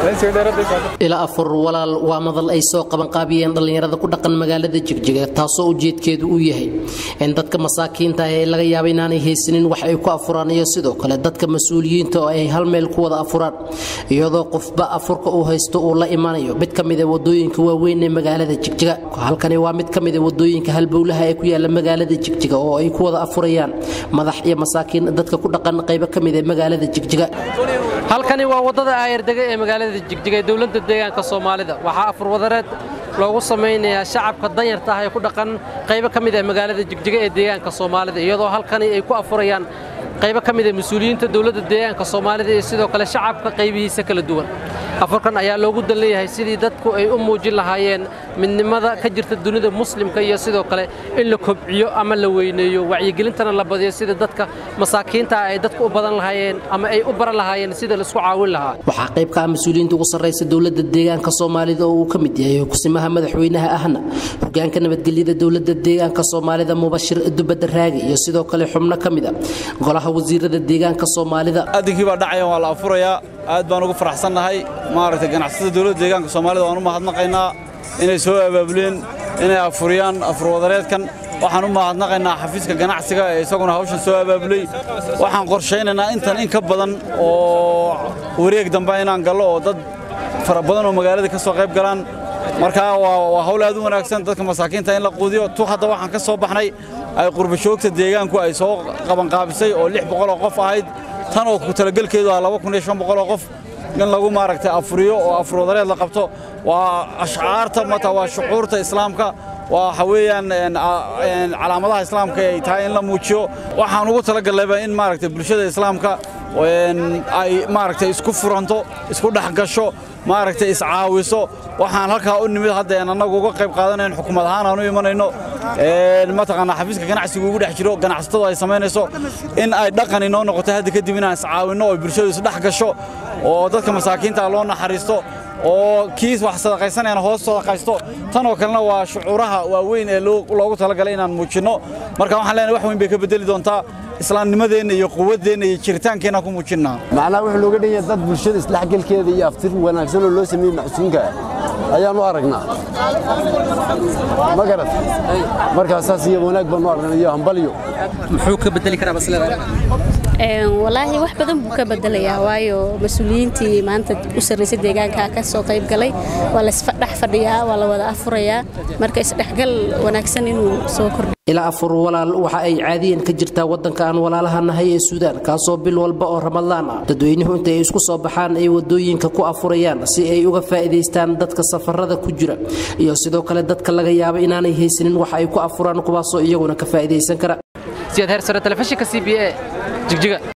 ila afur walaal waa madal ay soo qabanqaabiyeen dhallinyarada ku dhaqan magaalada jigjiga taasoo ujeedkeedu uu yahay in dadka masaakiinta ah ee laga yaaba inaanay haysanin wax ay ku afuraan iyo sidoo kale dadka mas-uuliyiinta oo ay hal meel ku wada afuraan iyadoo qofba afurka uu haysto uu la imanayo mid ka mida wadooyinka waaweyn ee magaalada jigjiga halkani waa mid ka mida wadooyinka halbowlaha ee ku yaala magaalada jigjiga oo ay ku wada afurayaan madax iyo masaakiin dadka ku dhaqan qaybo ka mid ee magaalada jigjiga halkani waa wadada aayardega ee magaalada jigjiga ee dowladda deegaanka soomaalida waxaa afurwadareed loogu samaynayaa shacabka danyarta ah ee ku dhaqan qaybo ka mid ah magaalada jigjiga ee deegaanka soomaalida iyadoo halkani ay ku afurayaan qaybo ka mid ah mas-uuliyiinta dowladda deegaanka soomaalida iyo sidoo kale shacabka qaybihiisa kala duwan afurkan ayaa loogu dan leeyahay sidii dadku ay u muujin lahaayeen midnimada ka jirta dunida muslimka iyo sidoo kale in la kobciyo ama la weyneeyo wacyigelintana la badiyo sida dadka masaakiinta ah ay dadku u badan lahaayeen ama ay u baran lahaayeen sida laisku caawin lahaa waxaa qayb ka ah mas-uuliyiinta ugu sarraysa dowladda deegaanka soomaalida oo uu ka mid yahay kusimaha madaxweynaha ahna hogaanka nabadgelyada dowladda deegaanka soomaalida mubashir dubadda raagi iyo sidoo kale xubno ka mid a golaha wasiirada deegaanka soomaalida adinkii baa dhacaya waa la afurayaa aad baan ugu faraxsannahay maaragtay ganacsatada dowladda deegaanka soomaalida waan u mahadnaqaynaa inay soo abaabuleen inay afuriyaan afurwadareedkan waxaan u mahadnaqaynaa xafiiska ganacsiga ee isaguna hawshan soo abaabulay waxaan qorshaynaynaa intan in ka badan oo wareeg dambe inaan gallo oo dad fara badan oo magaalada ka soo qayb galaan markaa waa hawl aad u wanaagsan dadka masaakiinta in la quudiyo tu hadda waxaan ka soo baxnay ay qurbashoogta deegaanku ay soo qabanqaabisay oo lix boqol oo qof ahayd tan oo ku talagelkeedu ah laba kun iyo shan boqol oo qof in lagu maaragtay afuriyo oo afurwadareed la qabto waa ashcaarta mata waa shucuurta islaamka waa waxa weeyaan calaamadaha islaamka ay tahay in la muujiyo waxaan ugu talagallayba in maaragtay bulshada islaamka ay maaragtay isku furanto isku dhex gasho maaragtay iscaawiso waxaan halkaa u nimid hadda aan annagu uga qayb qaadanayn xukuumad ahaan aan u imanayno mataqaanaa xafiiska ganacsigu ugu dhex jiro ganacsatadu ay samaynayso in ay dhaqan inoo noqoto hadda kadib inaan iscaawinno oo bulshadu isdhex gasho oo dadka masaakiinta loo naxariisto oo kiis wax sadaqaysanayana hoos sadaqaysto tanoo kalena waa shucuuraha waaweyn ee loogu talagalay inaan muujinno marka waxaan leenahay wax weyn bay ka bedeli doontaa islaamnimadeenna iyo quwaddeenna iyo jiritaankeenna ku muujinnaa macnaha wuxuu looga dhan yahay dad bulshada isdhexgalkeeda iyo aftir wanaagsan oo loo sameeyey macsuunka ayaan u aragnaa ma garat markaa saas iyo wanaag baan u aragnaa iyo hambalyo muxuu ka bedeli karaa maslada walaahi wax badan buu ka bedelayaa waayo mas-uuliyiintii maanta u sarraysay deegaanka ka soo qayb galay waa la isdhex fadhiyaa waa la wada afurayaa marka isdhexgal wanaagsan inuu soo kordhiyo ilaa afur walaal waxa ay caadiyan ka jirtaa waddanka aan walaalaha nahay ee suudaan kaasoo bil walba oo ramadaan ah dadweynuhu inta ay isku soo baxaan ay wadooyinka ku afurayaan si ay uga faa'iidaystaan dadka safarada ku jira iyo sidoo kale dadka laga yaaba inaanay haysanin wax ay ku afuraan kuwaasoo iyaguna ka faa'iidaysan kara siyaad heersare telefishinka c b a jigjiga